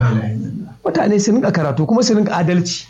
mutane su rinka karatu kuma su rinka adalci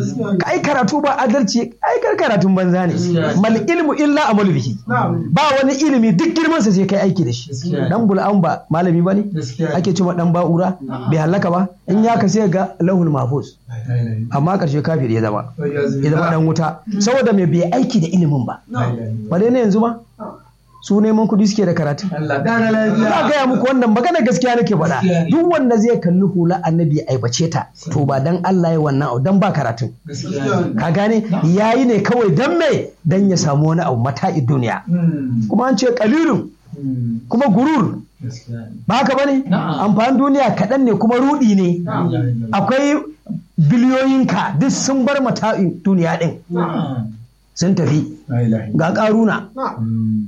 ai karatu ba adalci ai kar karatun banza ne mal ilmu illa amalu bihi ba wani ilimi duk girman sa sai kai aiki da shi dan bul'an ba malami bane ake cewa dan ba'ura bai halaka ba in ya ka sai ga lahul mahfuz amma karshe kafir ya zama ya zama dan wuta saboda me bai aiki da ilimin ba ba dai ne yanzu ba su neman kuɗi suke da karatu. Allah ƙara lafiya. Ina gaya muku wannan magana gaskiya nake faɗa. Gaskiya ne. Duk wanda zai kalli hula annabi ya aibace ta to ba dan Allah ya wannan abu dan ba karatun. Gaskiya ne. Ka gane yayi ne kawai dan me dan ya samu wani abu mata'i duniya. Hmm. Kuma an ce kalilun Hmm. kuma gurur Gaskiya ne. ba haka bane Na'am. amfanin duniya kaɗan ne kuma rudi ne. Na'am. Akwai biliyoyinka duk sun bar mata'in duniya ɗin Na'am. sun tafi La ilaha ga ƙaruna. illallah. Hmm.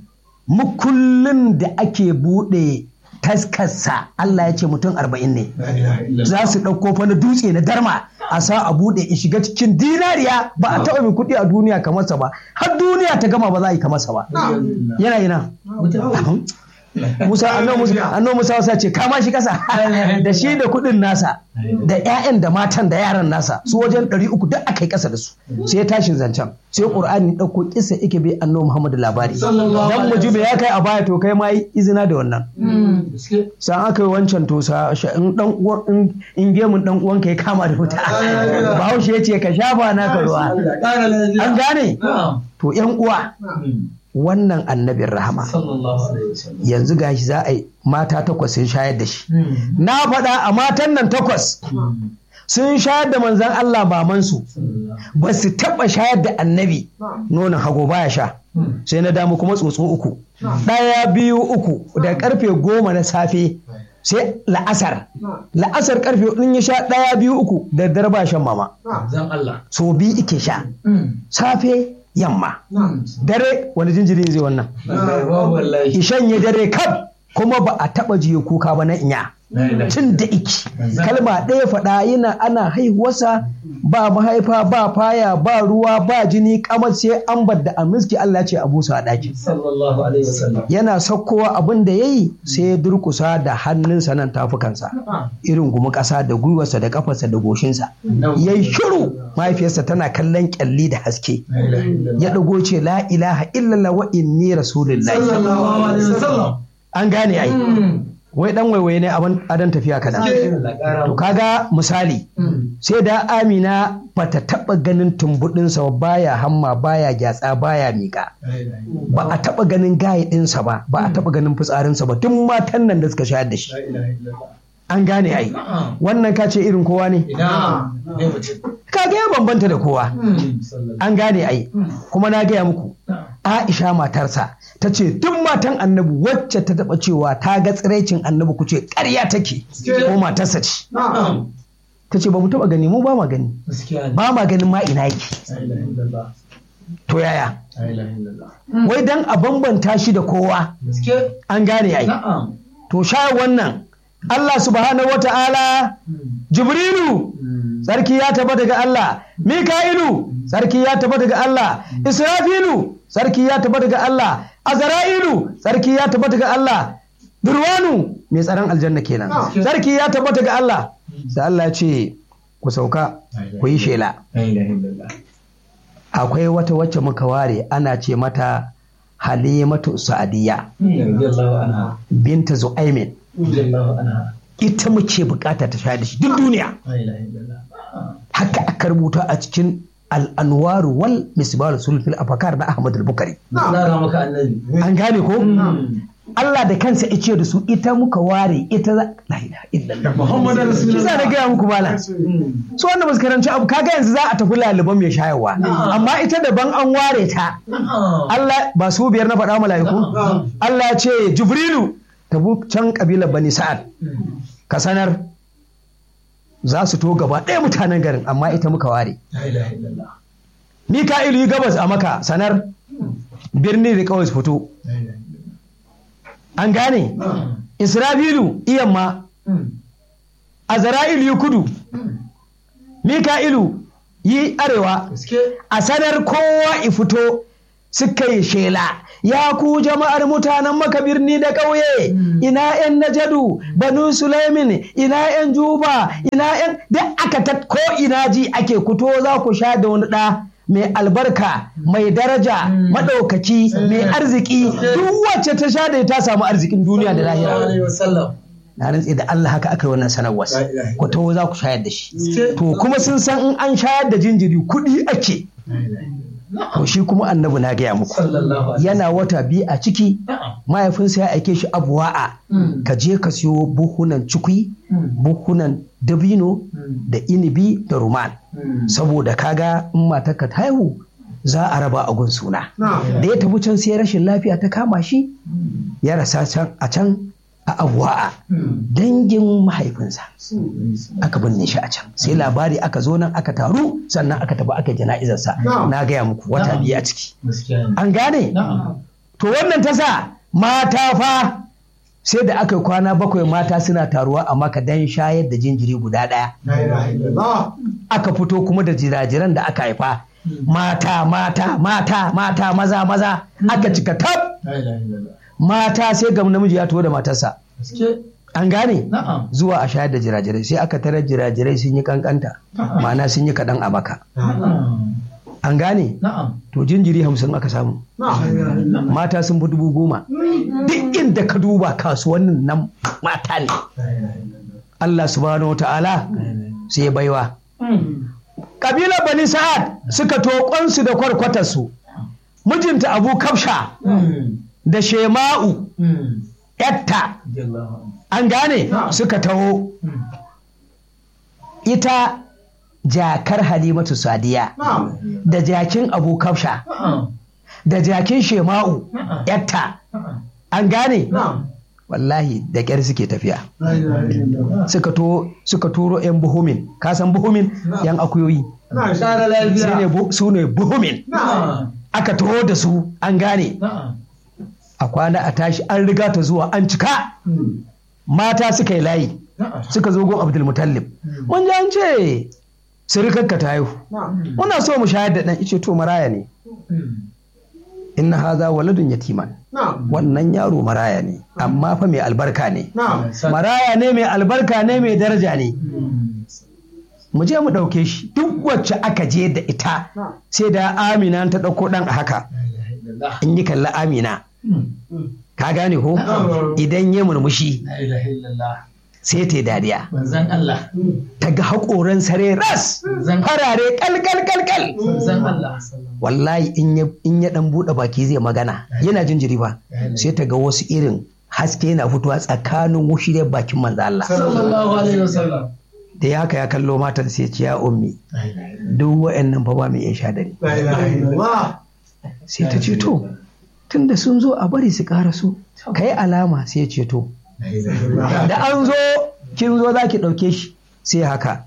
mukullin da ake buɗe taskarsa Allah ya ce mutum arba'in ne La ilaha illallah. za su ɗauko fa na dutse na darma a sa a buɗe in shiga cikin dinariya ba a taɓa mai kuɗi a duniya kamar sa ba har duniya ta gama ba za a yi kamar sa ba yana yana Mutum. Musa annabi Musa annabi Musa wasa ce kama shi kasa da shi da kuɗin nasa da ƴaƴan da matan da yaran nasa su wajen ɗari uku duk aka yi ƙasa da su sai ya tashin zancen sai Qur'ani ɗauko kisa yake bai annabi Muhammad labari Sallallahu dan alaihi mujibe ya kai a baya to kai ma yi izina da wannan Hmm. Gaskiya. san aka yi wancan to sa sha- in dan uwan in- in gemun dan uwanka ya kama da wuta bahaushe ya ce ka shafa naka ruwa Allah ƙara lafiya. an gane Na'am. to yan uwa Hmm. wannan annabin rahama Sallallahu alaihi wasallam. yanzu gashi za a yi mata takwas sun shayar da shi Hmm. na faɗa a matan nan takwas Hmm. sun shayar da manzan Allah bamansu Sallallahu. ba su taɓa shayar da annabi nonon hago baya sha Hmm. sai na damu kuma tsotso uku ɗaya biyu uku da karfe goma na safe sai la'asar la'asar karfe in ya sha ɗaya biyu uku da daddare ba shan mama Zan Allah. so biyu ike sha Hmm. safe yamma Hmm. dare wani jinjiri zai wannan Wallahi, babu wallahi. ishan ya dare kaf kuma ba a taɓa jiye kuka ba na inya La ilaha tun da iki kalma ɗaya faɗa yana ana haihuwarsa ba mahaifa ba faya ba ruwa ba jini kamar sai an da a miski Allah ce a busa a ɗaki Sallallahu alaihi wasallam. yana sakkowa abin da ya yi sai ya durkusa da hannunsa nan tafukansa irin gumi ƙasa da gwiwarsa da kafarsa da goshinsa ya yi shiru mahaifiyarsa tana kallon kyalli da haske La ilaha illallah. ya ɗago ce la ilaha illallah wa inni rasulullahi Sallallahu alaihi wasallam. an gane ai Hmm. wai dan waiwaye ne abin adan tafiya kaɗan Allah ƙara to kaga misali Hmm. sai da amina bata taɓa ganin tumbuɗinsa ba baya hamma baya gyatsa baya miƙa La ilaha illallah. ba a taɓa ganin gaye ɗinsa ba ba a taɓa ganin fitsarinsa ba duk matan nan da suka shayar da shi La ilaha illallah. an gane ai Na'am. wannan ka ce irin kowa ne Ina ne mutum. kaga ya bambanta da kowa Hmm. Sallallahu. an gane ai kuma na gaya muku Na'am. Aisha matarsa ta ce duk matan annabi wacce ta taɓa cewa ta ga tsiraicin annabi ku ce ƙarya take ko matarsa ce Na'am. ta ce ba mu taɓa gani mu ba ma gani Gaskiya ne. ba ma ganin ma ina yake La ilaha illallah. to yaya La ilaha illallah. wai dan a bambanta shi da kowa Gaskiya. an gane ai Na'am. to sha wannan Allah subhanahu wata'ala Jibrilu Hmm. sarki ya tabbata daga Allah Mika'ilu sarki ya tabbata daga Allah Israfilu sarki ya tabbata daga Allah Azra'ilu sarki ya tabbata daga Allah Durwanu mai tsaron aljanna kenan sarki ya tabbata daga Allah sai Allah ya ce ku sauka ku yi shela La ilaha illallah. akwai wata wacce muka ware ana ce mata Halimatu Sa'adiyya Radiyallahu anha. binta Zu'aimin Radiyallahu anha. ita muke bukata ta sha da shi duk duniya La ilaha illallah. haka aka rubuta a cikin al'anwaru wal misbal sulfil afakar na Ahmad al-Bukari Zara maka annabi. an gane ko Hmm. Allah da kansa ya ce da su ita muka ware ita za la ilaha illallah Muhammadu Rasulullah. kisa da gaya muku malam Hmm. su wanda ba su karanci abu kaga yanzu za a tafi laliban mai shayarwa amma ita daban an ware ta Na'am. Allah ba su biyar na faɗa mala'iku Allah ya ce Jibrilu tabu can kabilar Bani Sa'ad ka sanar za su to gaba ɗaya mutanen garin amma ita muka ware La ilaha illallah. Mika'ilu yi gabas a maka sanar birni da kawai su fito La ilaha illallah. an gane Na'am. Isra'ilu iyamma Hmm. Azra'ilu yi kudu Hmm. Mika'ilu yi arewa Gaskiya. a sanar kowa i fito suka yi shela ya ku jama'ar mutanen maka birni da ƙauye ina yan najadu banu sulaimin ina yan juba ina yan duk aka ta ko ina ji ake kuto za ku sha da wani ɗa mai albarka mai daraja maɗaukaki mai arziki duk wacce ta sha da ta samu arzikin duniya da lahira na rantse da Allah haka aka yi wannan sanarwar ku taho za ku shayar da shi to kuma sun san in an shayar da jinjiri kuɗi ake to shi kuma annabi na gaya muku yana wata biyu a ciki mahaifinsa ya aike shi abuwa'a ka je ka siyo buhunan cikui buhunan dabino da inibi da ruman saboda kaga in matarka ta haihu za a raba a gun suna da ya tafi can sai rashin lafiya ta kama shi ya rasa can a can a abuwa'a dangin mahaifinsa aka binne shi a can sai labari aka zo nan aka taru sannan aka tafi aka jana'izarsa na gaya muku wata biyu a ciki an gane to wannan ta sa mata fa sai da aka yi kwana bakwai mata suna taruwa a maka dan shayar da jinjiri guda ɗaya aka fito kuma da jirajiran da aka haifa mata mata mata mata maza maza aka cika tab mata sai ga namiji ya taho da matarsa an gane zuwa a shayar da jirajirai sai aka tarar jirajirai sun yi kankanta ma'ana sun yi kaɗan a maka an gane to jinjiri hamsin aka samu mata sun fi dubu goma duk inda ka duba kasuwannin nan mata ne Allah subhanahu wa ta'ala sai ya baiwa kabilar bani sa'ad suka toƙonsu da kwarkwatarsu mijinta abu kafsha da shema'u yatta an gane suka taho ita jakar halimatu sadiya da jakin abu kafsha da jakin shema'u yatta an gane wallahi da ƙyar suke tafiya suka turo 'yan buhumin kasan buhumin 'yan akuyoyi su ne buhumin aka taho da su an gane a kwana a tashi an riga ta zuwa an cika mata suka yi layi suka zo gon abdulmutallib mun ji an ce sirikarka ta haihu muna so mu shayar da ɗan ice to maraya ne inna haza waladun yatiman wannan yaro maraya ne amma fa mai albarka ne maraya ne mai albarka ne mai daraja ne mu je mu ɗauke shi duk wacce aka je da ita sai da amina ta ɗauko ɗan a haka in yi kalla amina ka gane ko idan ya murmushi sai ta yi dariya ta ga haƙoran sare ras farare kalkal kalkal wallahi in ya ɗan buɗe baki zai magana yana jinjiri ba sai ta ga wasu irin haske yana fitowa tsakanin wushiriyar bakin manzo Allah da ya haka ya kallo matar sai ce ya ummi duk wa'annan fa ba mai iya sha dare sai ta ce to tunda sun zo a bari su ƙara so ka yi alama sai ce to da an zo kin zo za ki ɗauke shi sai haka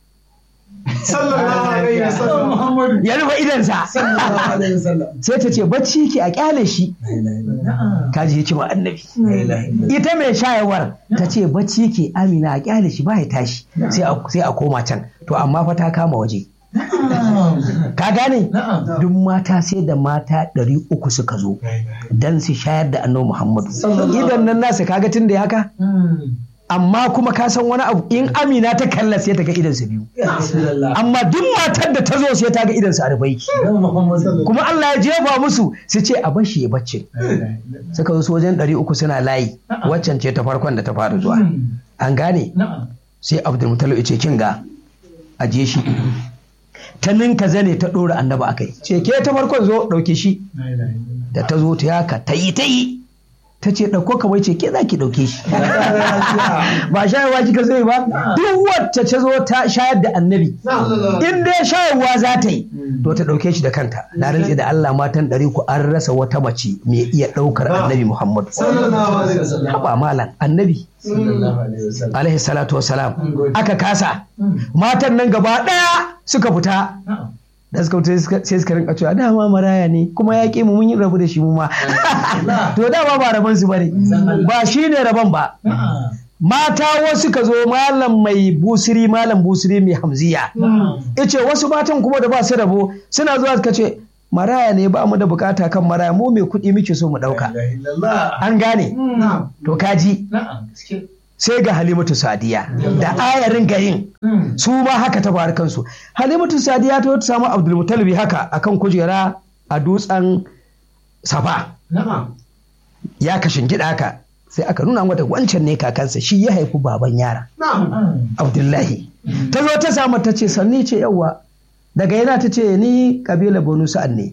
ya rufe idansa sai ta ce bacci ki a kyale shi kaji hikima annabi ita mai shayarwar ta ce bacci ki amina a kyale shi ba ya tashi sai a koma can to amma fa ta kama waje ka gane duk mata sai da mata ɗari uku suka zo don su shayar da annabi muhammadu idan nan nasa kaga tun da ya haka amma kuma ka san wani abu in amina ta kalla sai ta ga idan su biyu amma duk matar da ta zo sai ta ga idan su arbai kuma Allah ya jefa musu su ce a bashi ya bacci suka zo wajen ɗari uku suna layi waccan ce ta farkon da ta fara zuwa an gane sai abdulmutalib ya ce kin ga aje shi ta ninka zane ta ɗora annaba a kai ce ke ta farkon zo ɗauke shi da ta zo ta yaka ta yi ta yi ta ce ɗauko kamar ce ke za ki ɗauke shi ba shayarwa kika zai ba duk wacce ta zo ta shayar da annabi in dai shayarwa za ta yi to ta ɗauke shi da kanta na rantse da Allah matan ɗari ku an rasa wata mace mai iya ɗaukar annabi Muhammadu haba malam annabi alaihi salatu wasalam aka kasa matan nan gaba ɗaya suka fita da suka fita sai suka rinka cewa dama maraya ne kuma ya ƙi mu mun yi rabu da shi mu ma to dama ba rabon su bane ba shi ne rabon ba mata wasu ka zo malam mai busiri malam busiri mai hamziya ice wasu matan kuma da ba su rabo suna zuwa suka ce maraya ne ba mu da bukata kan maraya mu mai kuɗi muke so mu ɗauka La ilaha illallah. an gane Na'am. to kaji Na'am. Gaske. sai ga halimatu sadiya da ayarin garin Mm. su ma haka ta faru kansu halimatu sadiya ta ta samu abdulmutalibi haka akan kujera a dutsen safa Na'am. ya kashin gida haka sai aka nuna mata wancan ne kakansa shi ya haifi baban yara Na'am. abdullahi ta zo ta samu ta ce sanni ce yawa daga yana ta ce ni kabila bonu sa'ad ne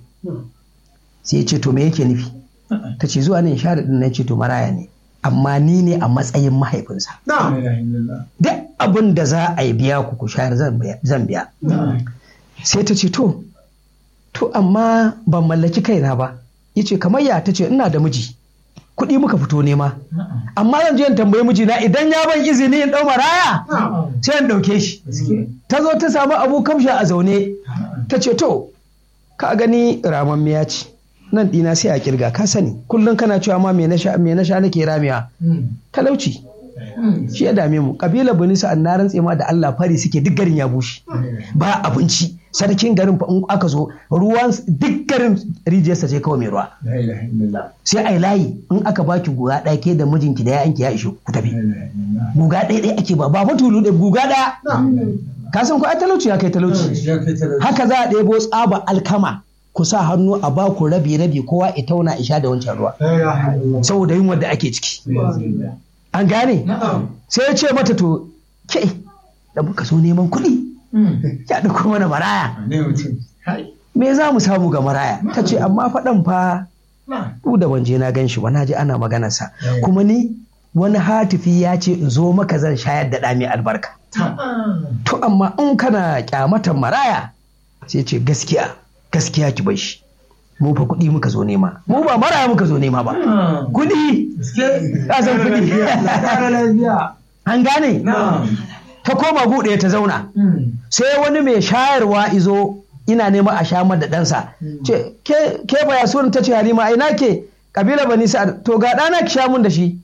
sai ya ce to me yake nufi ta ce zuwa ne shahada din na ce to maraya ne amma ni ne a matsayin mahaifinsa La ilaha illallah. duk abin da za a yi biya ku ku shayar zan biya- zan biya Na'am. sai ta ce to to amma ban mallaki kaina ba yace kamar ya ta ce ina da miji kuɗi muka fito nema Na'am. amma zan je in tambayi mijina idan ya ban izini in ɗau maraya Na'am. sai in ɗauke shi Gaske. ta zo ta samu abu kamsha a zaune ta ce to ka gani ramammiya ce nan ɗina sai a kirga ka sani kullum kana cewa ma me na sha me na sha nake ramewa Mm. talauci Mm. shi ya dame mu kabila bani sa'an na rantse ma da Allah fari suke duk garin ya bushe ba abinci sarkin garin fa in aka zo ruwan duk garin rijiyarsa ce kawai mai ruwa La ilaha illallah. sai ai layi in aka baki guga ɗaya ke da mijinki da yayanki ya ishe ku La tafi ilaha illallah. guga ɗaya ɗaya ake ba ba fa tulu ɗaya guga ɗaya Na'am. ka san ko ai talauci ya kai talauci Ya kai talauci. haka za a ɗebo tsaba alkama ku sa hannu a ba ku rabi rabi kowa ya tauna isha da wancan ruwa La ilaha illallah. saboda yin da ake ciki Na'am. an gane Na'am. sai ya ce mata to ke da muka zo neman kuɗi Mm. ya ɗauko mana maraya Ne mutum. Hai. me za mu samu ga maraya ta ce amma faɗan fa Na'am. duk da ban je na gan shi ba na ji ana maganarsa Mm. kuma ni wani hatifi ya ce in zo maka zan shayar da ɗa mai albarka Na'am. to amma in kana kyamatan maraya sai ce gaskiya gaskiya ki bai shi mu fa kuɗi muka zo nema mu ba maraya muka zo nema ba Na'am. kuɗi Gaske. Ka san kuɗi. Ƙara lafiya. an gane Na'am. ta koma buɗe ta zauna Mm. sai wani mai shayarwa izo ina nema a sha da ɗansa ce ke ke baya sunan ta ce halima a ina ke kabila bani sa'ad to ga ɗana ki sha mun da shi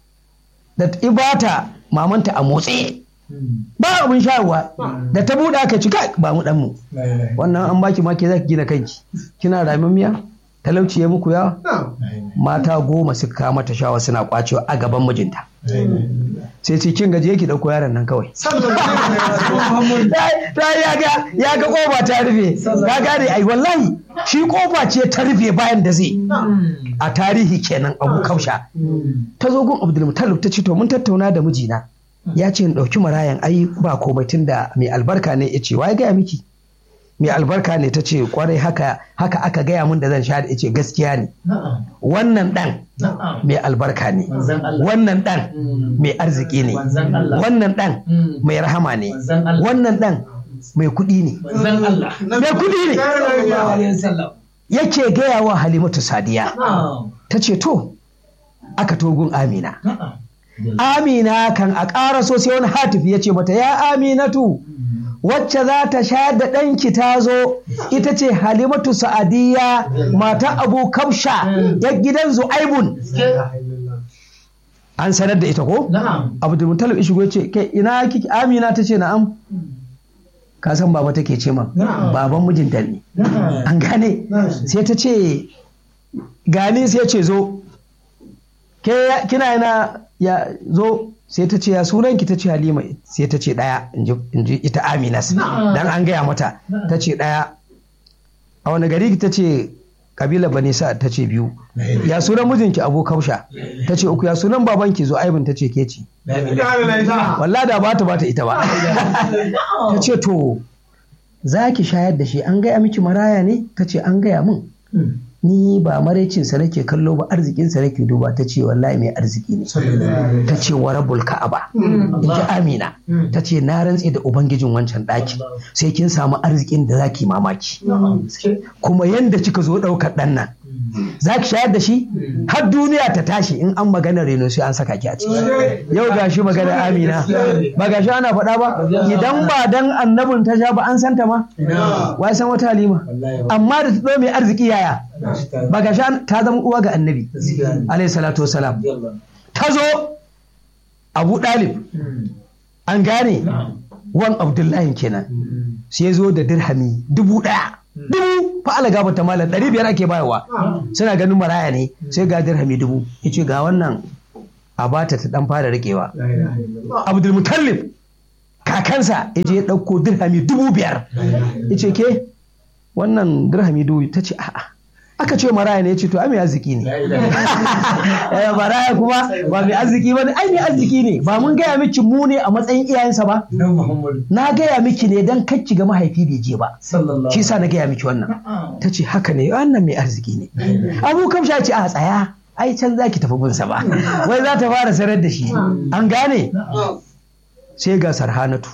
da ibata mamanta a motsi Mm. ba abin shayarwa da ta buɗe aka ci kai ba mu ɗan mu La ilaha illallah. wannan an baki ma ke za ki gina kanki kina ramin miya talauci ya muku yawa Na'am. mata goma suka kama ta shawa suna kwacewa a gaban mijinta La ilaha illallah. sai ce kin gaje ki dauko yaron nan kawai Sallallahu alaihi wasallam. ta ya ga ya ga kofa ta rufe ka gane ai wallahi shi kofa ce ta rufe bayan da zai Mm. a tarihi kenan abu kausha Mm. ta zo gun abdulmutalib ta ce to mun tattauna da mijina ya ce in ɗauki marayan ai ba komai tunda mai albarka ne ya ce wa ya gaya miki mai albarka ne ta ce kwarai haka haka aka gaya mun da zan sha da ya ce gaskiya ne Na'am. wannan ɗan Na'am. mai albarka ne Manzon Allah. wannan ɗan Mm. mai arziki ne Manzon Allah. wannan ɗan Mm. mai rahama ne Manzon Allah. wannan ɗan mai kuɗi ne Manzon Allah. mai kuɗi ne Sallallahu alaihi wasallam. yake gaya wa halimatu sadiya Na'am. ta ce to aka togun amina Na'am. amina kan a ƙara so sai wani hatifi ya ce mata ya aminatu wacce za ta shayar da ɗanki ta zo ita ce halimatu sa'adiyya mata abu kamsha ya gidan zu'aibun an sanar da ita ko Na'am. abdulmutalib ishigo ya ce kai ina kike amina ta ce na'am ka san baba take ce man Na'am. baban mijinta ne Na'am. an gane Na'am. sai ta ce gani sai ce zo ke ya- kina yana ya zo sai ta ce ya sunan ki ta ce halima sai ta ce daya in ji- in ji ita aminas Na'am. dan an gaya mata Na'am. ta ce daya a wani gari ta ce kabila bane sa ta ce biyu ya sunan mijinki abu kausha ta ce uku ya sunan babanki zo aibin ta ce ke ce La ilaha illallah. walla da bata bata ita ba ta ce to za ki shayar da shi an gaya miki maraya ne ta ce an gaya min Mm. ni ba maraicinsa nake kallo ba arzikinsa nake duba ta ce wallahi mai arziki ne Sallallahu ta ce wa rabul ka'aba Mm. in ji amina Mm. ta ce na rantse da ubangijin wancan ɗaki sai kin samu arzikin da zaki mamaki Na'am. Gaske. kuma yanda kika zo ɗaukar ɗan nan Mm. za ki shayar da shi har duniya ta tashi in an magana reno sai an saka ki a ciki yau ga shi magana amina ba ga shi ana faɗa ba idan ba dan annabin ta sha ba an santa ma Ina. wai san wata halima Wallahi ba. amma da ta ɗau mai arziki yaya Gashi ta- ba ga shi an- ta zama uwa ga annabi Gaskiya ne. alayhi salatu wasalam Yallah. ta zo abu ɗalib Mm. an gane Na'am. wan abdullahi kenan Mm. sai ya zo da dirhami dubu ɗaya dubu fa ala gaba ta malam ɗari biyar ake bayarwa suna ganin maraya ne sai ga dirhami dubu ya ce ga wannan a bata ta dan fara rikewa abdulmutallib kakansa ya je ya ɗauko dirhami dubu biyar ya ce ke wannan dirhami dubu ta ce a'a aka ce maraya ne ya ce to ai mai arziki ne Eh, maraya kuma ba mai arziki ba ne ai mai arziki ne ba mun gaya miki mu ne a matsayin iyayensa ba Nan Muhammadu na gaya miki ne dan kacci ga mahaifi bai je ba sallallahu shi sa na gaya miki wannan ta ce haka ne wannan mai arziki ne abu kamsha ce a tsaya ai can za ki tafi gunsa ba wai za ta fara sanar da shi an gane sai ga sarhanatu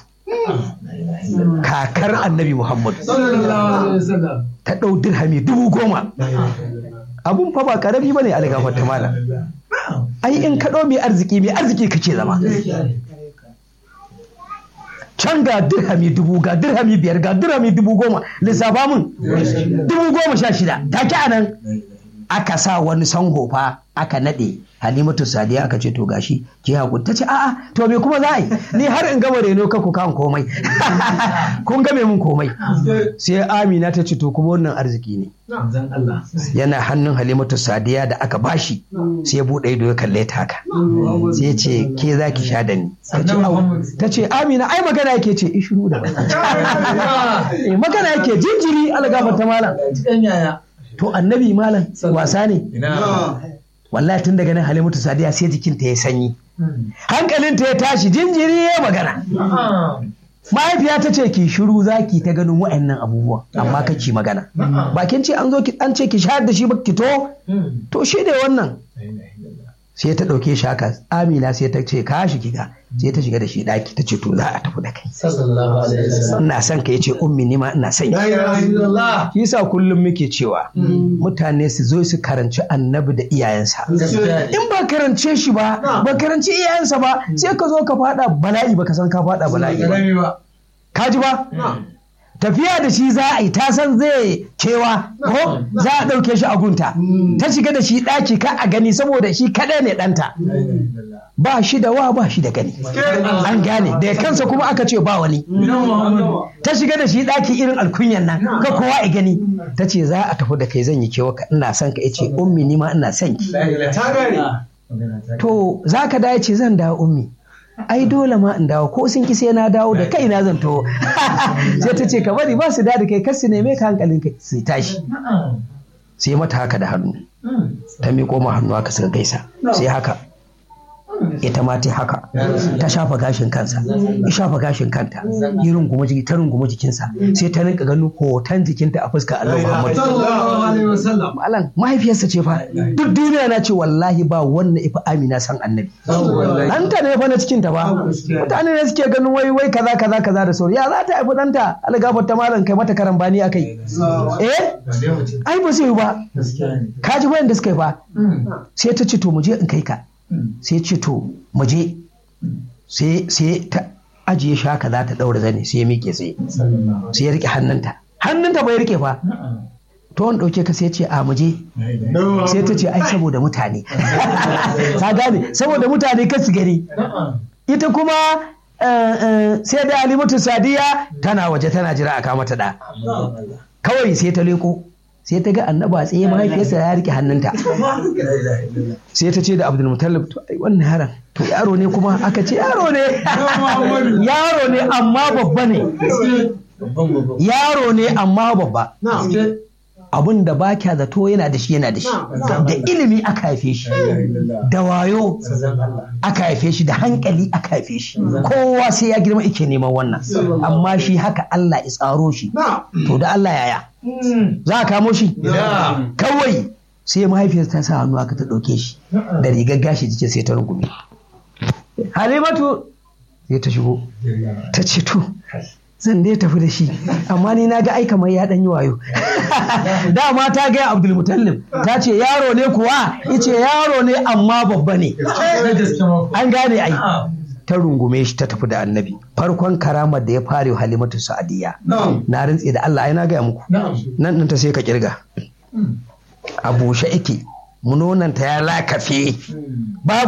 kakar annabi muhammad sallallahu alaihi wasallam ta ɗau dirhami dubu goma abun fa ba karami ba ne algafar ta mala ai in ka ɗau mai arziki mai arziki kake zama can ga dirhami dubu ga dirhami biyar ga dirhami dubu goma lissafa mun dubu goma sha shida take a nan aka sa wani sango fa aka naɗe halimatu sadiya aka ce to gashi ki hakuri ta ce a'a to me kuma za a yi ni har in gama reno ka ku kan komai kun game mun komai sai amina ta ce to kuma wannan arziki ne zan Allah yana hannun halimatu sadiya da aka bashi sai ya buɗe ido ya kalle ta haka sai ya ce ke za ki sha da ni Ta ce, "Au." ta ce amina ai magana yake ce ishiru da Eh, magana yake jinjiri algafar ta malam cikin yaya to annabi malam wasa ne ina wallahi tun daga nan halimatu sadiya sai jikinta ya sanyi hankalinta ya tashi jinjiri ya magana mahaifiya ta ce ki shiru za ki ta ganin wa'annan abubuwan amma ka ki magana ba kin ce an zo ki an ce ki shayar da shi ba ki to to shi ne wannan sai ta ɗauke shi haka amina sai ta ce ka shi kiga sai ta shiga da shi ɗaki ta ce to za a tafi da kai sallallahu alaihi wasallam ina son ka yace ummi ni ma ina son ki la ilaha illallah shi yasa kullum muke cewa mutane su zo su karanci annabi da iyayensa gaskiya ne in ba karance shi ba ba karanci iyayensa ba sai ka zo ka fada bala'i ba ka san ka fada bala'i ba Karami ba ka ji ba tafiya da shi za a yi ta san zai kewa ko za a ɗauke shi a gunta ta shiga da shi ɗaki ka a gani saboda shi kaɗai ne ɗanta la ilaha illallah ba shi da wa ba shi da gani an gane da kansa kuma aka ce ba wani Ina Muhammadu ta shiga da shi ɗaki irin alkunyan nan ka kowa a gani ta ce za a tafi da kai zan yi kewa ka ina son ka ce ummi ni ma ina son ki la ilaha Ta gane. illallah to za ka dawo ce zan dawo ummi ai dole ma in dawo ko sun ki sai na dawo da kai na zan to sai ta ce ka bari ba su da da kai kar su neme ka hankalin kai su tashi sai mata haka da hannu ta miƙo ma hannu haka suka gaisa sai haka ita ma ta haka ta shafa gashin kansa ya shafa gashin kanta ya runguma jiki ta runguma jikinsa sai ta rinka ganin hoton jikinta a fuskar Allah Muhammad sallallahu alaihi wasallam malam mahaifiyarsa ce fa duk duniya na ce wallahi ba wannan ifa amina san annabi ɗanta ne fa na cikin ta ba mutane ne suke ganin wai wai kaza kaza kaza da sauri ya za ta haifi ɗanta algafar ta malam kai mata karambani akai eh ai ba zai yi ba gaskiya ne ka ji wayanda suka yi ba sai ta ce to mu je in kai ka sai ce to mu je sai sai ta ajiye shi haka za ta daura zane sai ya miƙe sai sallallahu sai ya rike hannunta hannunta bai rike fa to wani ɗauke ka sai ya ce a mu je sai ta ce ai saboda mutane ka gane saboda mutane ka su gani ita kuma eh, eh, sai da alimatu sadiya tana waje tana jira a kama ta da kawai sai ta leko sai ta ga annaba tsaye mahaifiyarsa ya rike hannunta sai ta ce da abdul mutallib to ai wannan yaron to yaro ne kuma aka ce yaro ne yaro ne amma babba ne babban babban yaro ne amma babba abun da ba kya zato yana da shi yana da shi da ilimi aka haife shi da wayo aka haife shi da hankali aka haife shi kowa sai ya girma ike neman wannan amma shi haka Allah ya tsaro shi to da Allah yaya za a kamo shi kawai sai mahaifiyarsa ta sa hannu aka ta ɗauke shi da rigar gashi jikin sai ta rungume halimatu sai ta shigo ta ce to zan dai tafi da shi amma ni na ga ai kamar ya ɗan yi wayo dama ta gaya abdul mutallib ta ce yaro ne kuwa ice yaro ne amma babba ne na gaske ma an gane ai ta rungume shi ta tafi da annabi farkon karamar da ya fare wa halimatu sa'adiyya na rintse da Allah ai na gaya muku na'am nan ɗin ta sai ka kirga a bushe yake munonanta ya lakafe babu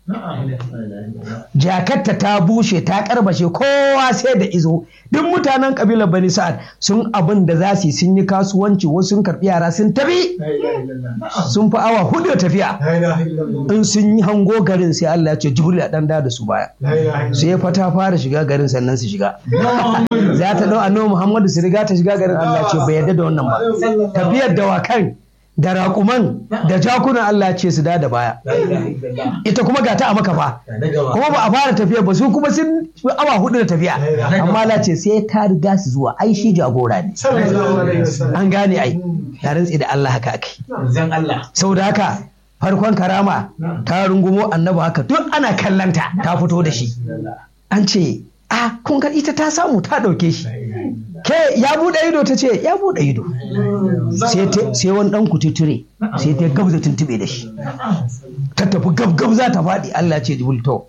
jakarta ta bushe ta karbashe kowa sai da izo duk mutanen kabilar bani sa'ad sun abin da za su yi sun yi kasuwanci wasu sun karbi yara sun tafi sun fi awa hudu da tafiya in sun yi hango garin sai Allah ya ce jibril a dan da da su baya sai fa ta fara shiga garin sannan su shiga za ta dau annabi Muhammadu su riga ta shiga garin Allah ce bai yarda da wannan ba tafiyar dawakan da raƙuman da jakunan Allah ce su da da baya ita kuma ga ta a maka fa kuma ba a fara tafiya ba su kuma sun fi awa hudu da tafiya amma Allah ce sai ta riga su zuwa ai shi jagora ne an gane ai ya rantsi da Allah haka akai Zan Allah. saboda haka farkon karama ta rungumo annabi haka duk ana kallanta ta fito da shi an ce a kun ga ita ta samu ta ɗauke shi ke ya buɗe ido ta ce ya buɗe ido sai ta- sai wani ɗan kututture sai ta gabza tuntube da shi ta tafi gab za ta faɗi Allah ce jibril to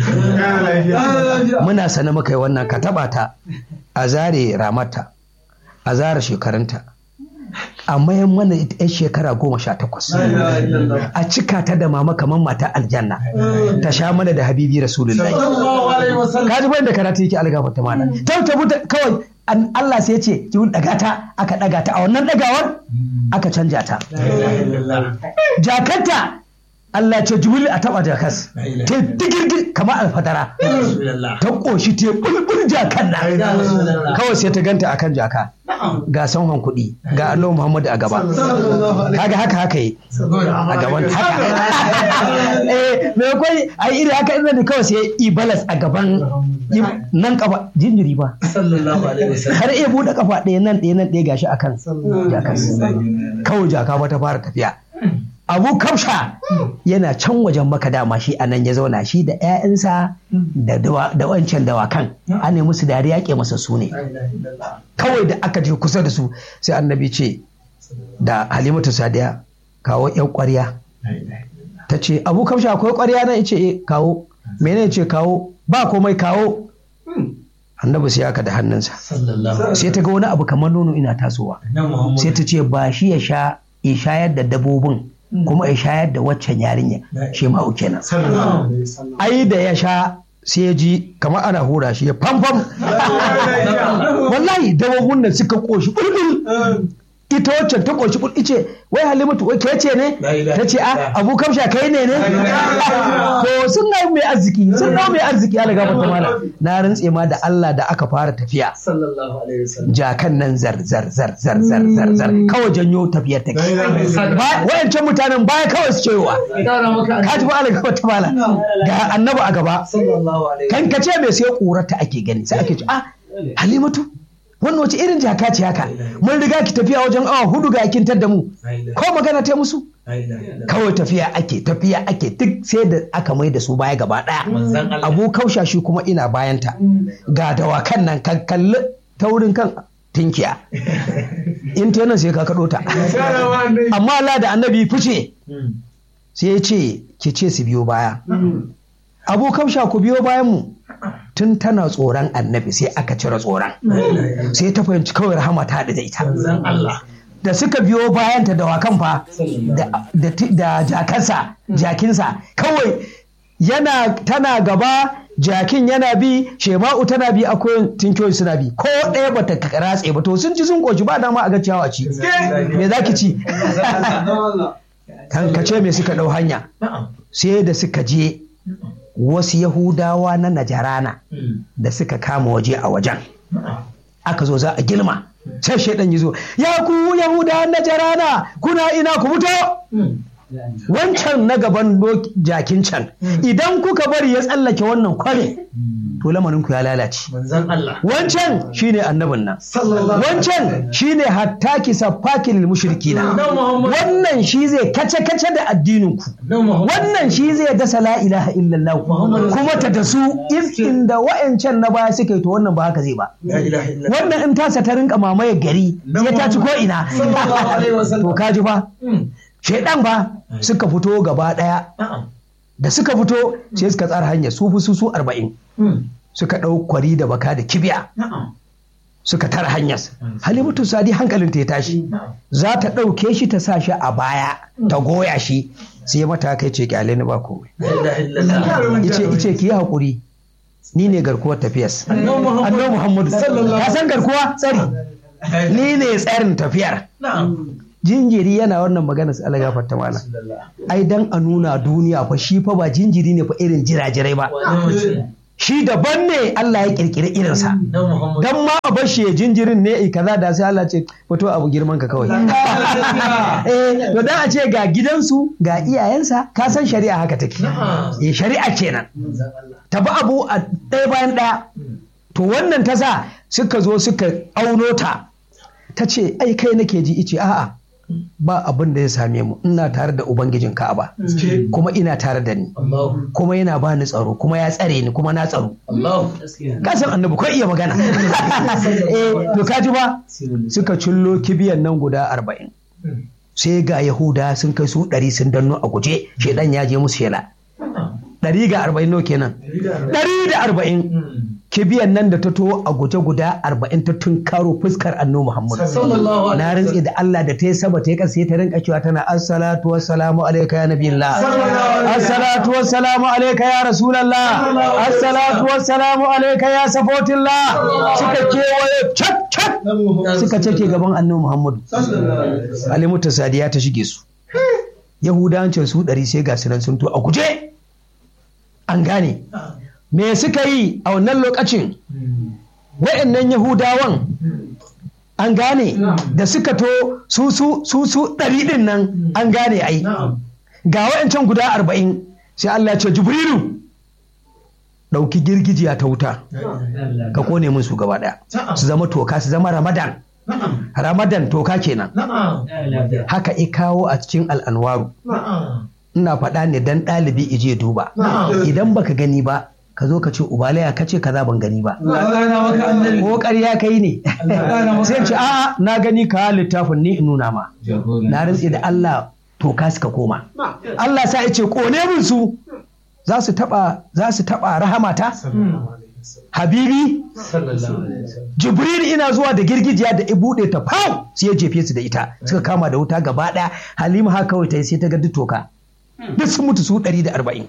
muna sane muka yi wannan ka taɓa ta a zare ramarta a zare shekarunta a mayan mana ita 'yan shekara goma sha takwas a cika ta da mama kamar mata aljanna ta sha mana da habibi rasulullahi ka ji bayan da karatu yake algafa ta mana ta ta buta kawai an- Allah sai ya ce ki daga ta aka daga ta a wannan dagawar aka canja ta jakarta Allah ce jibril a taba jakas ta digirgir kamar alfadara ta koshi ta bulbul jakan nan kawai sai ta ganta akan jaka ga sanhon kuɗi ga Allah Muhammadu a gaba kaga haka haka yi a gaban haka eh me kai ai iri haka ina da kawai sai yi balas a gaban nan kafa jinjiri ba har iya buɗe kafa ɗaya nan ɗaya nan ɗaya gashi akan jakas kawai jaka ba ta fara tafiya abu kamsha yana can wajen maka dama shi a nan ya zauna shi da 'ya'yansa da dawa- da wancan dawakan an ne musu dariya ke masa su ne kawai da aka je kusa da su sai annabi ce da halimatu sadiya kawo 'yan ƙwarya ta ce abu kamsha akwai ƙwarya na ce "Eh, kawo mene ce kawo ba komai kawo annabi sai aka da hannunsa sai ta ga wani abu kamar nono ina tasowa sai ta ce ba shi ya sha ya shayar da dabobin kuma ya shayar da waccan yarinya shi ma kenan ai da ya sha sai ya ji kamar ana hura shi ya famfam wallahi dabobin nan suka koshi bulbul ita waccan ta koshi bulbul ice wai halimatu wai ke ce ne ta ce a abu kamsha kai ne ne to sun na mai arziki sun na mai arziki ya laga mata mala na rantse ma da Allah da aka fara tafiya jakan nan zar zar zar zar zar zar zar kawai janyo tafiyar take Ba- wayancan mutanen baya kawai su cewa ka ji ba ala gaba ta mala ga annabi a gaba kan ka ce mai sai ƙurarta ake gani sai ake ce ah halimatu wannan wace irin jaka ce haka mun riga ki tafiya wajen awa hudu ga kin da mu ko magana ta musu kawai tafiya ake tafiya ake duk sai da aka mai da su baya gaba daya abu kausha shi kuma ina bayanta ga dawakan nan kan kalli taurin kan tinkiya in ta nan sai ka kaɗo ta amma Allah da annabi fice sai ya ce ki ce su biyo baya abu kausha ku biyo bayan mu tun tana tsoron annabi sai aka cire tsoron sai ta fahimci kawai rahama ta da ita da suka biyo bayanta da wakan fa da- da ti- da jakansa jakinsa kawai yana tana gaba jakin yana bi shema'u tana bi akwai tinkiyoyi suna bi ko ɗaya bata ratse ba to sun ci sun koshi ba dama a ga ciyawa ci me za ki ci kankace me suka ɗau hanya sai da suka je wasu yahudawa na najarana da suka kama waje a wajen aka zo za a gilma sai shaidan ya zo ya ku yahudawan najarana kuna ina ku fito wancan na gaban doki- jakin can idan kuka bari ya tsallake wannan kware to lamarin ku ya lalace wancan shine annabin nan wancan shine hatta kisafaki lil mushrikina wannan shi zai kace kace da addinin ku wannan shi zai dasa la ilaha illallah kuma ta da su iskin da wa'ancan na baya suka yi to wannan ba haka zai ba wannan in tasa ta rinka mamaye gari ya taci ko ina to kaji ba shaidan ba suka fito gaba daya da suka fito sai suka tsara hanya su fi su su arba'in suka ɗau kwari da baka da kibiya suka tara hanyar halimatu sadi hankalinta ya tashi za ta ɗauke shi ta sa shi a baya ta goya shi sai mata kai ce kyale ni ba komai ice ice ki yi haƙuri ni ne garkuwar tafiyas annabi muhammadu ka san garkuwa tsari ni ne tsarin tafiyar jinjiri yana wannan magana su Allah gafarta mana ai dan a nuna duniya fa shi fa ba jinjiri ne fa irin jirajirai ba shi daban ne Allah ya kirkiri irinsa dan ma a bar shi ya jinjirin ne eh kaza da sai Allah ce fito abu girman ka kawai eh to dan a ce ga gidansu ga iyayensa ka san shari'a haka take eh shari'a kenan ta bi abu a ɗaya bayan ɗaya to wannan ta sa suka zo suka auno ta ta ce ai kai nake ji ice a'a ba abin da ya same mu ina tare da ubangijin ka'aba kuma ina tare da ni kuma yana ba ni tsaro kuma ya tsare ni kuma na tsaro kasan annabi ko iya magana eh to kaji ba suka cillo kibiyan nan guda arba'in sai ga yahuda sun kai su ɗari sun danno a guje shedan ya je musu shela ɗari ga arba'in no kenan ɗari da arba'in kibiyan nan da ta to a guje guda arba'in ta tunkaro fuskar annu muhammadu na rantse da Allah da ta yi saba ta yi ƙasa ta rinka cewa tana assalatu wassalamu alaika ya nabiyillah assalatu wassalamu alaika ya rasulallah assalatu wassalamu alaika ya safotillah suka kewaye cak cak suka cake gaban annu muhammadu alimuta sadiya ta shige su yahudancin su ɗari sai ga nan sun to a guje an gane me suka yi a wannan lokacin wa'annan yahudawan an gane da suka to su su su su ɗari ɗin nan an gane ai ga wa'ancan guda arba'in sai Allah ce jibrilu ɗauki girgijiya ta wuta ka kone min su gaba ɗaya su zama toka su zama ramadan ramadan toka kenan haka i kawo a cikin al'anwaru ina faɗa ne dan ɗalibi ije duba idan baka gani ba ka zo ka ce ubalaya ka ce kaza ban gani ba ko ƙarya kai ne sai ce a'a na gani ka littafin ni in nuna ma na rantse da Allah to ka suka koma Allah sa ya ce kone min su za su taba za su taba rahamata habibi jibril ina zuwa da girgijiya da ibude ta fau sai ya jefe su da ita suka kama da wuta gaba ɗaya halima haka kawai ta sai ta ga toka duk sun mutu su ɗari da arba'in.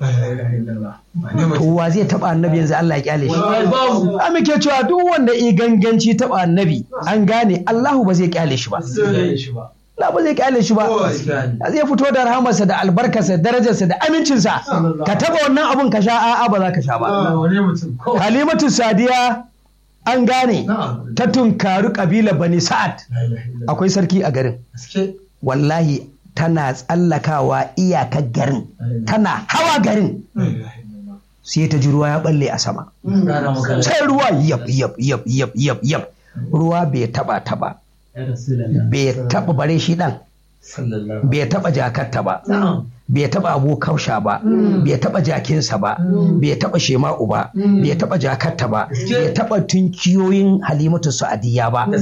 To wa zai taɓa annabi yanzu Allah ya kyale shi. A muke cewa duk wanda i ganganci taɓa annabi an gane Allahu ba zai kyale shi ba. Allah ba zai kyale shi ba. Zai fito da rahamarsa da albarkarsa darajarsa da amincinsa. Ka taɓa wannan abun ka sha a'a ba za ka sha ba. Halimatu Sadiya an gane ta tunkaru kabilar Bani Sa'ad. Akwai sarki a garin. Wallahi tana tsallakawa iyakar garin tana hawa garin sai ta ji ruwa ya balle a sama sai ruwa yab yab yab yab yab yab ruwa bai taba taba bai taba bare shi dan bai taba jakarta ba bai taba abu kausha ba bai taba jakinsa ba bai taba shema'u ba bai taba jakarta ba bai taba tunkiyoyin halimatu sa'adiyya ba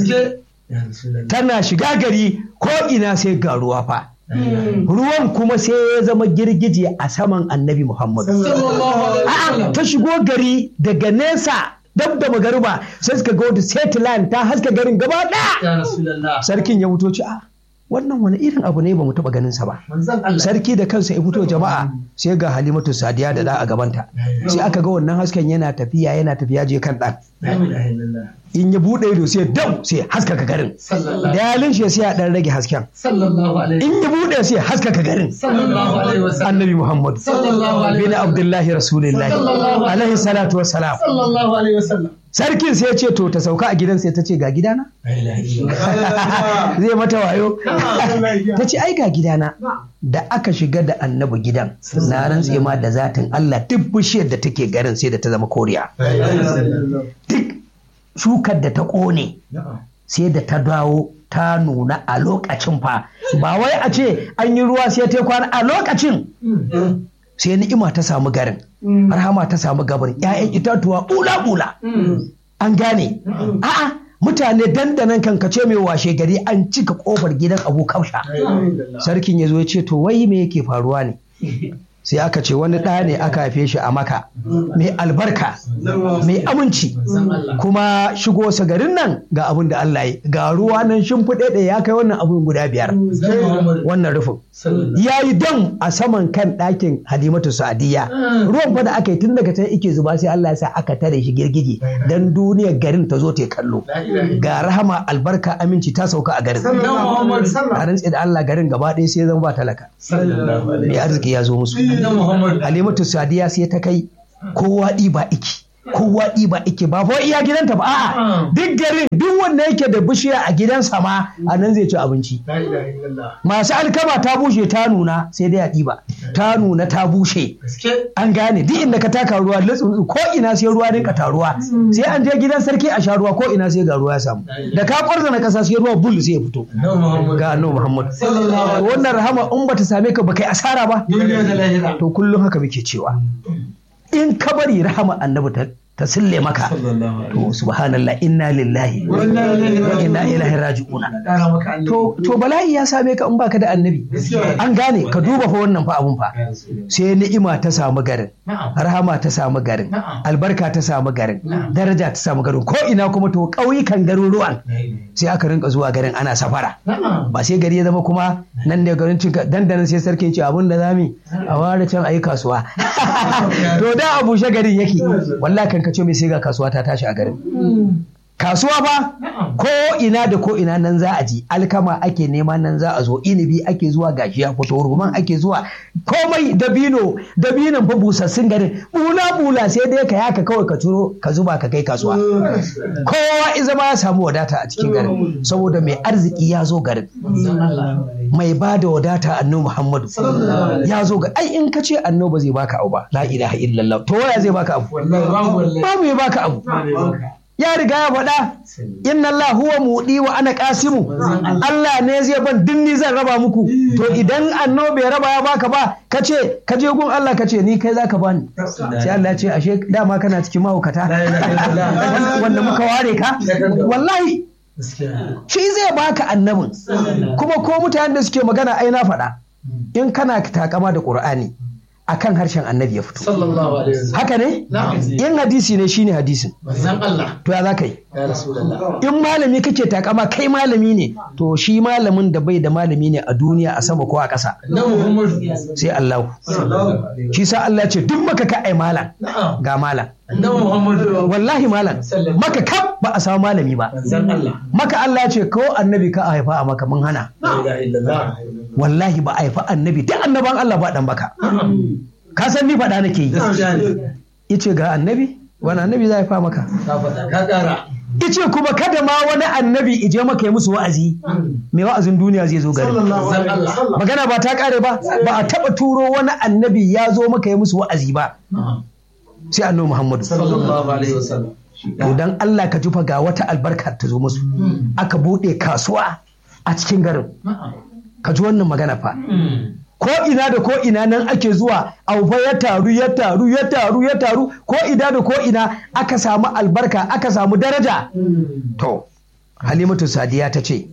tana shiga gari ko ina sai ga ruwa fa ruwan kuma sai ya zama girgije a saman annabi Muhammadu. A'a ta shigo gari daga nesa dab da magariba sai suka ga wata satellite ta haska garin gaba ɗaya. Sarkin ya fito ci a wannan wani irin abu ne ba mu taɓa ganin sa ba. Sarki da kansa ya fito jama'a sai ga Halimatu Sadiya da da a gabanta. Sai aka ga wannan hasken yana tafiya yana tafiya je kan ɗan. in ya buɗe ido sai dau sai haskaka garin da yalin shi sai ya dan rage hasken in ya buɗe sai haskaka garin annabi muhammad bin abdullahi rasulullahi alaihi salatu wassalam sarkin sai ya ce to ta sauka a gidan sai ta ce ga gidana zai mata wayo ta ce ai ga gidana da aka shiga da annabi gidan na rantse ma da zatin Allah duk bishiyar da take garin sai da ta zama koriya duk shukar da ta ƙone sai da ta dawo ta nuna a lokacin fa ba wai a ce an yi ruwa sai ta kwana a lokacin sai ni'ima ta samu garin rahama ta samu gabarin 'ya'yan itatuwa bula-bula an gane a'a mutane dandanan kankace mai washe gari an cika kofar gidan abu kausha sarkin ya zo ya ce to wai me yake faruwa ne sai aka ce wani ɗa ne aka haife shi a maka mai albarka mai aminci kuma shigo sa garin nan ga abin da Allah yi ga ruwa nan shimfiɗe da ya kai wannan abun guda biyar wannan rufin ya yi dam a saman kan ɗakin halimatu sa'adiyya ruwan fa da aka yi tun daga can ike zuba sai Allah ya sa aka tare shi girgije dan duniyar garin ta zo ta kallo ga rahama albarka aminci ta sauka a garin a rantse da Allah garin gaba ɗaya sai zan ba talaka mai arziki ya zo musu halimatu sadiya sai ta kai kowa ɗiba iki kowa ɗiba iki ba fa iya gidanta ba a'a duk garin duk wanda yake da bishiya a gidansa ma a nan zai ci abinci masu alkama ta bushe ta nuna sai dai a ɗiba ta nuna ta bushe an gane duk inda ka taka ruwa lutsu ko ina sai ruwa rinka taruwa sai an je gidan sarki a sha ruwa ko ina sai ga ruwa ya samu da ka kwarza na kasa sai ruwa bul sai ya fito ga annabi Muhammad wannan rahama in bata same ka ba kai asara ba to kullum haka muke cewa in ka bari rahama annabi ta ta sille maka to subhanallah inna lillahi wa inna ilaihi raji'una to to bala'i ya same ka in baka da annabi an gane ka duba fa wannan fa abun fa sai ni'ima ta samu garin rahama ta samu garin albarka ta samu garin daraja ta samu garin ko ina kuma to ƙauyukan garuruwan sai aka rinka zuwa garin ana safara ba sai gari ya zama kuma nan ne garin cin dandanan sai sarkin ce abun da zami a ware can ayi kasuwa to da a bushe garin yake wallahi kan ka ce mai sai ga kasuwa ta tashi a garin kasuwa ba ko ina da ko ina nan za a ji alkama ake nema nan za a zo inibi ake zuwa gashi ya fito ruman ake zuwa komai dabino dabinon fa busassun garin bula bula sai dai ka yaka kawai ka turo ka zuba ka kai kasuwa kowa iza ma ya samu wadata a cikin garin saboda mai arziki ya zo garin mai ba da wadata annabi Muhammadu ya zo ga ai in ka ce annabi zai baka abu ba la ilaha illallah to waya zai baka abu ba mai baka abu ya riga ya faɗa inna Allah huwa muɗi wa ana ƙasimu Allah ne zai ban dinni zan raba muku to idan annabi bai raba ya baka ba ka ce ka je gun Allah ka ce ni kai zaka bani sai Allah ya ce ashe dama kana cikin mahaukata wanda muka ware ka wallahi shi zai baka annabin kuma ko mutanen da suke magana ai na faɗa in kana takama da Qur'ani akan harshen annabi ya fito. Haka ne? In hadisi ne shine hadisin. To ya za ka yi? In malami kake takama kai malami ne, to shi malamin da bai da malami ne a duniya a sama ko a ƙasa. Sai Allah. Shi sa Allah ce duk maka ka ai malam ga malam. Wallahi malam maka kaf ba a samu malami ba. Maka Allah ce ko annabi ka a haifa a maka mun hana. Wallahi ba a haifa annabi duk annaban Allah ba dan baka. Ka san ni faɗa nake yi. Ice ga annabi wani annabi za a haifa maka. Ice kuma kada ma wani annabi ije maka yi musu wa'azi. Mai wa'azin duniya zai zo gari. Magana ba ta kare ba ba a taɓa turo wani annabi ya zo maka yi musu wa'azi ba. Sai annabi Muhammadu. To dan Allah ka jufa ga wata albarka ta zo musu. Aka buɗe kasuwa a cikin garin. Ka ji wannan magana fa. Ko ina da ko ina nan ake zuwa aufa ya taru ya taru ya taru ya taru ko ina da ko ina aka samu albarka aka samu daraja. To Halimatu Sadiya ta ce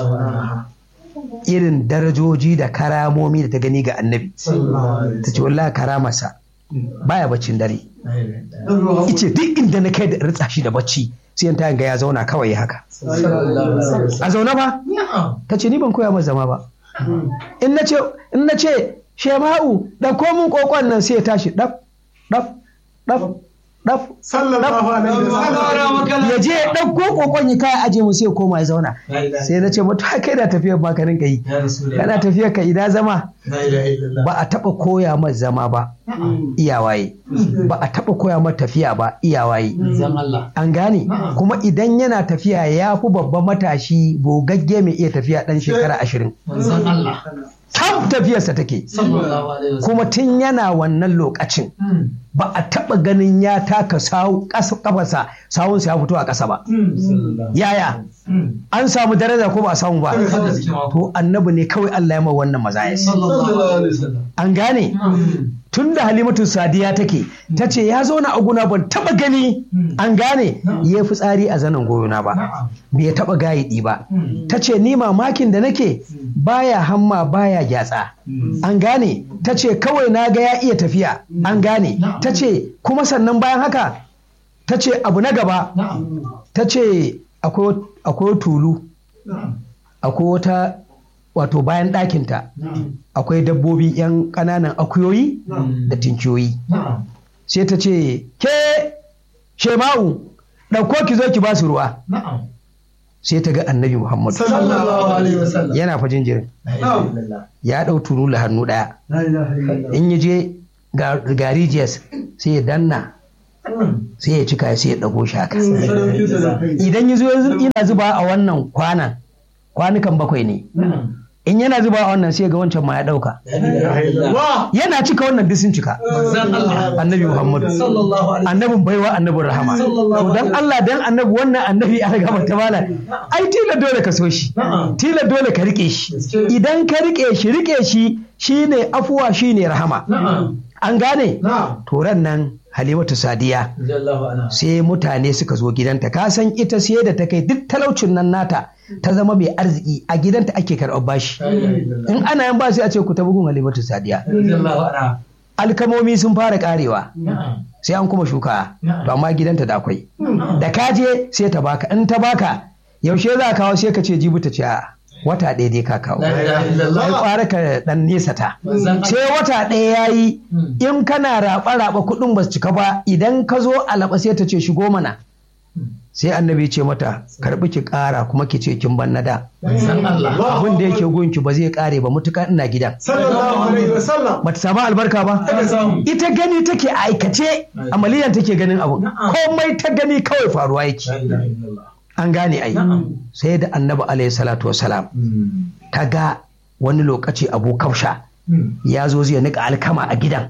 irin darajoji da karamomi da ta gani ga annabi. Ta ce wallahi karamarsa baya baccin dare. Ice duk inda na kai da ritsa shi da bacci sai ta ga ya zauna kawai ya haka. A zaune ba? Ta ce ni ban koya masa zama ba. In na ce in na ce Shema'u ɗauko mun kokon nan sai ya tashi ɗaf ɗaf ɗaf ɗaf sallallahu alaihi wasallam ya je ya ɗauko kokon ya kai aje mu sai ya koma ya zauna sai na ce mutu kai da tafiyar ba ka rinka yi kana tafiyar ka ina zama ba a taɓa koya masa zama ba iyawaye ba a taɓa koya masa tafiya ba iyawaye an gane kuma idan yana tafiya ya fi babban matashi bogagge mai iya tafiya ɗan shekara ashirin tam tafiyarsa take kuma tun yana wannan lokacin ba a taɓa ganin ya taka kafarsa sawunsa ya fito a ƙasa ba yaya an samu daraja ko ba a samu ba to annabi ne kawai Allah ya ma wannan mazayas an gane tun da halimatu sadiya take ta ce ya zauna a guna ban taba gani an gane ya fi tsari a zanen goyona ba bai taba gayidi ba ta ce ni mamakin da nake baya hamma baya gyatsa an gane ta ce kawai na ga ya iya tafiya an gane ta ce kuma sannan bayan haka ta ce abu na gaba ta ce akwai tulu akwai wata wato bayan ɗakinta akwai dabbobi 'yan ƙananan akuyoyi da tinkiyoyi sai ta ce ke shema'u ɗauko ki zo ki ba su ruwa sai ta ga annabi muhammadu yana fa jinjirin ya ɗau tulu da hannu ɗaya in ya je ga rijiyas sai ya danna sai ya cika sai ya ɗago shi haka idan ya zo ina zuba a wannan kwanan kwanukan bakwai ne in yana zuba a wannan sai ga wancan ma ya dauka yana cika wannan duk sun cika annabi muhammadu annabin baiwa annabin rahama to dan Allah dan annabi wannan annabi a gaba ta mala ai tila dole ka so shi tila dole ka rike shi idan ka rike shi rike shi shine afuwa shine rahama an gane to ran nan halimatu sadiya sai mutane suka zo gidanta ka san ita sai da ta kai duk talaucin nan nata ta zama mai arziki a gidanta ake karɓar bashi in ana yan bashi a ce ku ta bugun halimatu sadiya alkamomi sun fara karewa sai an kuma shuka to amma gidanta da akwai da kaje sai ta baka in ta baka yaushe za kawo sai ka ce jibu ta ce a wata ɗaya dai ka kawo ai kwara ka dan nesa ta sai wata ɗaya ya yi in kana raɓa-raɓa kuɗin ba su cika ba idan ka zo a laɓa sai ta ce shigo mana sai annabi ce mata karɓi ki ƙara kuma ki ce kin ban na da abin da yake gunki ba zai ƙare ba mutuka ina gidan ba ta samu albarka ba ita gani take aikace amaliyan take ganin abu komai ta gani kawai faruwa yake an gane ai sai da annabi alayhi salatu wasalam ta ga wani lokaci abu kausha ya zo zai nika alkama a gidan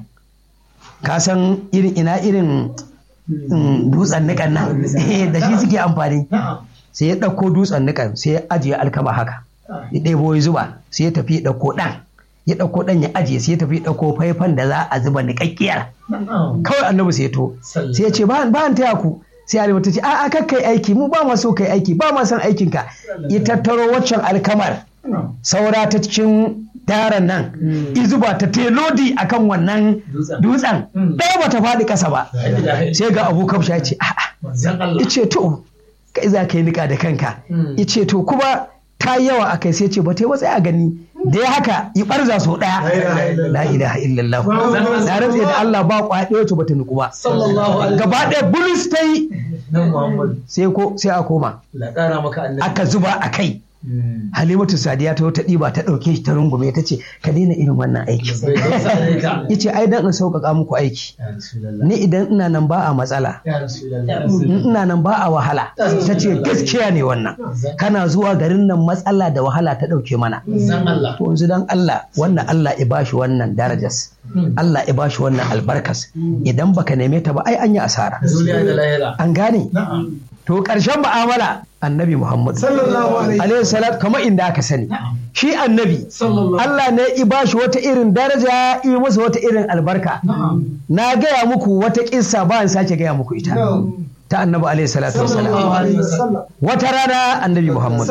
ka san irin ina irin dutsen nikan nan da shi suke amfani sai ya ɗauko dutsen nikan sai ya ajiye alkama haka ya ɗebo ya zuba sai ya tafi ya ɗauko ɗan ya ɗauko ɗan ya ajiye sai ya tafi ɗauko faifan da za a zuba niƙaƙƙiyar kawai annabi sai ya to sai ya ce ba an taya ku sai Halima ta ce a'a kar kai aiki mu ba ma so kai aiki ba ma son aikin ka ya tattaro waccan alkamar saura ta cikin daren nan izuba ta telodi akan wannan dutsen ɗaya ba ta faɗi ƙasa ba sai ga abu kamsha ya ce a'a ya ce to kai za ka yi niƙa da kanka ya ce to kuma ta yi yawa a kai sai ce ba ta yi watsa a gani da ya haka yi barza so ɗaya la ilaha illallah na rantse da Allah ba kwaɗe wacce bata nuku ba gaba ɗaya bulus ta yi sai ko sai a koma aka zuba a kai Halimatu Sadiya ta ta ɗiba ta ɗauke shi ta rungume ta ce ka daina irin wannan aiki. Ya ce ai dan in sauƙaƙa muku aiki. Ni idan ina nan ba a matsala. Ina nan ba a wahala. Ta ce gaskiya ne wannan. Kana zuwa garin nan matsala da wahala ta ɗauke mana. To yanzu dan Allah wannan Allah ya bashi wannan darajas. Allah ya bashi wannan albarkas. Idan baka neme ta ba ai an yi asara. An gane? To ƙarshen mu'amala annabi Muhammad. Alaihi salat kamar inda aka sani. Shi annabi. Allah ne i bashi wata irin daraja i masa wata irin albarka. Na gaya muku wata kissa ba in sake gaya muku ita. Ta annabi alaihi salatu wasalam. Wata rana annabi Muhammad.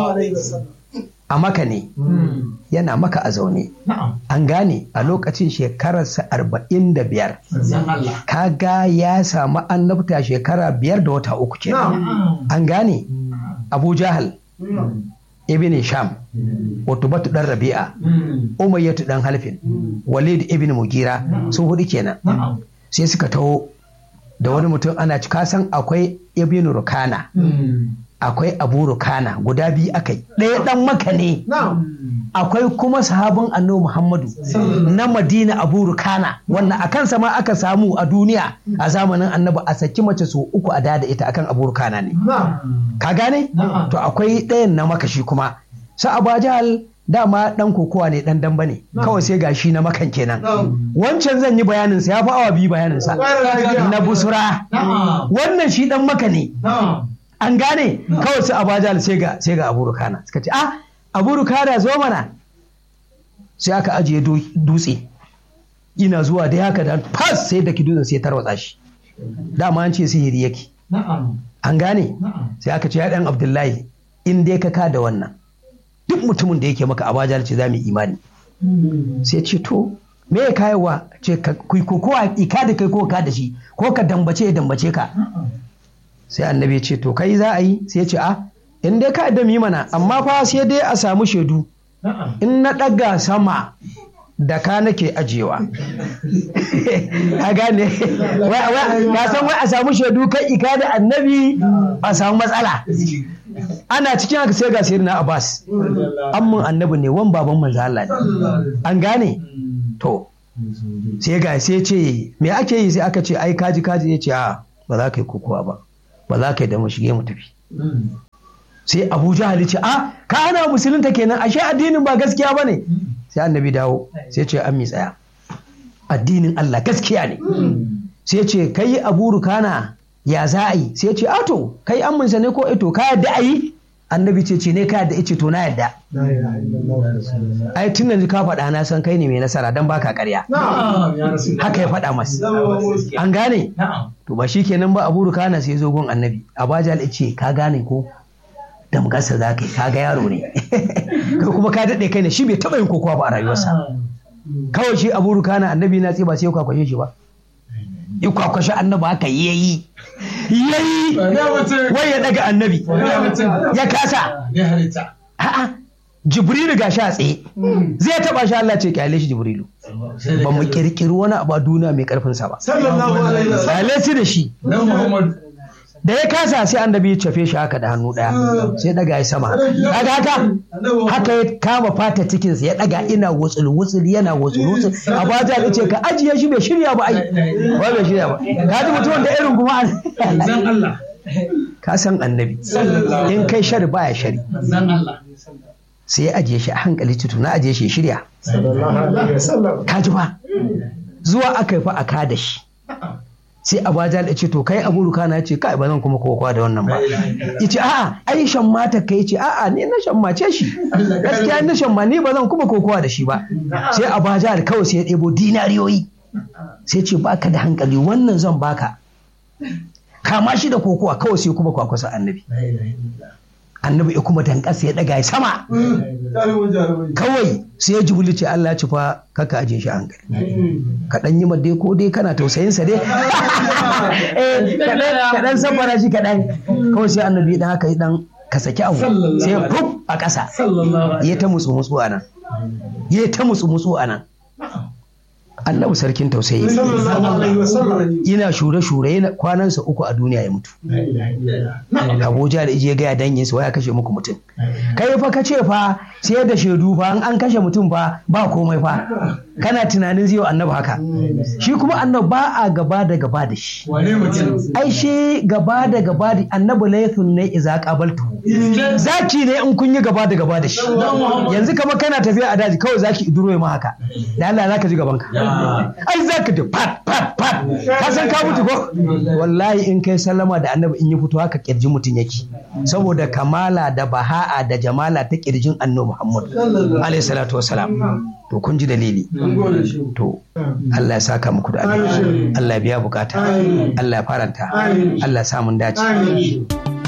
A maka ne. Yana maka a zaune. An gane a lokacin shekararsa arba'in da biyar. Kaga ya samu annabta shekara biyar da wata uku kenan. An gane Abu Jahal. Ibn Sham. Utubatu dan Rabi'a. Umayyatu dan Halfin. Walid ibn Mugira. Sun hudu kenan. Sai suka taho da wani mutum ana ci kasan akwai Ibn Rukana. akwai abu rukana guda biyu akai ɗaya ɗan maka ne akwai kuma sahabin annabi muhammadu na madina abu rukana wannan a kansa ma aka samu a duniya a zamanin annabi a saki mace su uku a dada ita akan abu rukana ne ka gane to akwai ɗayan na makashi kuma sa abajal dama dan kokowa ne dan damba ne kawai sai gashi na makan kenan wancan zan yi bayanin sa ya fi awa biyu bayanin sa na busura wannan shi dan maka ne an gane kawai su abajal sai ga sai ga abu rukana suka ce ah abu rukana zo mana sai aka ajiye dutse ina zuwa da haka da fas sai da dutsen sai tarwatsa shi dama an ce sihiri yake an gane sai aka ce ya dan abdullahi in dai ka ka da wannan duk mutumin da yake maka abajal ce za mu imani sai ce to me ya kayawa ce ka kowa ika da kai ko ka da shi ko ka dambace ya dambace ka sai annabi ya ce to kai za a yi sai ya ce a in dai ka da mana amma fa sai dai a samu shaidu in na ɗaga sama da ka nake ajiyewa a gane na san wai a samu shaidu kai ika da annabi a samu matsala ana cikin haka sai ga na abbas amman annabi ne wan baban manzo Allah ne an gane to sai ga sai ce me ake yi sai aka ce ai kaji kaji ya ce a ba za ka yi kokowa ba ba za ka yi da mu shige mu tafi sai abu jahali ce a ka ana musulunta kenan ashe addinin ba gaskiya ba ne sai annabi dawo sai ce an mi tsaya addinin Allah gaskiya ne sai ce kai abu rukana ya za a yi sai ce ato kai an munsa ne ko ito ka yadda a yi annabi ce ce ne ka yadda ice to na yadda ai tun yanzu ka faɗa na san kai ne mai nasara don baka karya haka ya faɗa masa an gane to ba shi kenan ba abu rukana sai zo gun annabi abajal ce ka gane ko damgarsa za ka yi kaga yaro ne kai kuma ka daɗe kai ne shi bai taɓa yin kokowa ba a rayuwarsa kawai shi abu rukana annabi na ba sai ya kwakwashe shi ba ya kwakwashe annabi haka yayi yayi wai ya daga annabi ya kasa a'a jibrilu ga sha tsaye zai taba shi Allah ce kyale shi jibrilu ba mu kirkiri wani abu a duniya mai karfin sa ba kyale shi da shi da ya kasa sai annabi ya cafe shi haka da hannu daya sai daga ya sama daga haka haka ya kama fata cikinsa ya daga ina wutsul wutsul yana wutsul wutsul a bata ya ce ka ajiye shi bai shirya ba ai ba bai shirya ba ka ji mutum da irin kuma Allah ka san annabi in kai shari baya shari sai ya ajiye shi a hankali tutu na ajiye shi shirya ka ji ba zuwa aka yi fa a kada shi sai abajal ya ce to kai abu rukana ya ce kai ba zan kuma kokowa da wannan ba ya ce a'a ai shan mata kai ce a'a ni na shan mace shi gaskiya na shan ma ni ba zan kuma kokowa da shi ba sai abajal kawai sai ya ɗebo dinariyoyi sai ce baka da hankali wannan zan baka kama shi da kokowa kawai sai kuma kwakwasa annabi annabi ya kuma dankasa ya daga sama kawai sai ya jibuli ce Allah ci fa kaka aje shi hankali kaɗan yi dai ko dai kana tausayin sa dai kaɗan sabara shi kaɗan kawai sai annabi dan haka dan ka saki abu sai ya fuf a ƙasa ya ta mutsu mutsu a nan ya ta mutsu mutsu a nan annabi sarkin tausayi yana shure-shure yana kwanansa uku a duniya ya mutu abuja da ije gaya dangin sa ya kashe muku mutum kai fa ka ce fa sai da shaidu fa an kashe mutum fa ba komai fa kana tunanin zai annabi haka shi kuma annabi ba a gaba da gaba da shi ai shi gaba da gaba da annabi laifin ne iza qabaltu zaki ne in kun yi gaba da gaba da shi yanzu kamar kana tafiya a daji kawai zaki iduro ma haka da Allah zaka ji gaban ka ai zaka da pat pat pat ka san ka mutu ko wallahi in kai sallama da annabi in yi fito haka kirjin mutum yake saboda kamala da baha'a da jamala ta kirjin annabi Muhammad alaihi salatu wassalam to kun ji dalili to Allah ya saka muku da alheri Allah ya biya bukata Allah ya faranta Allah ya sa mun dace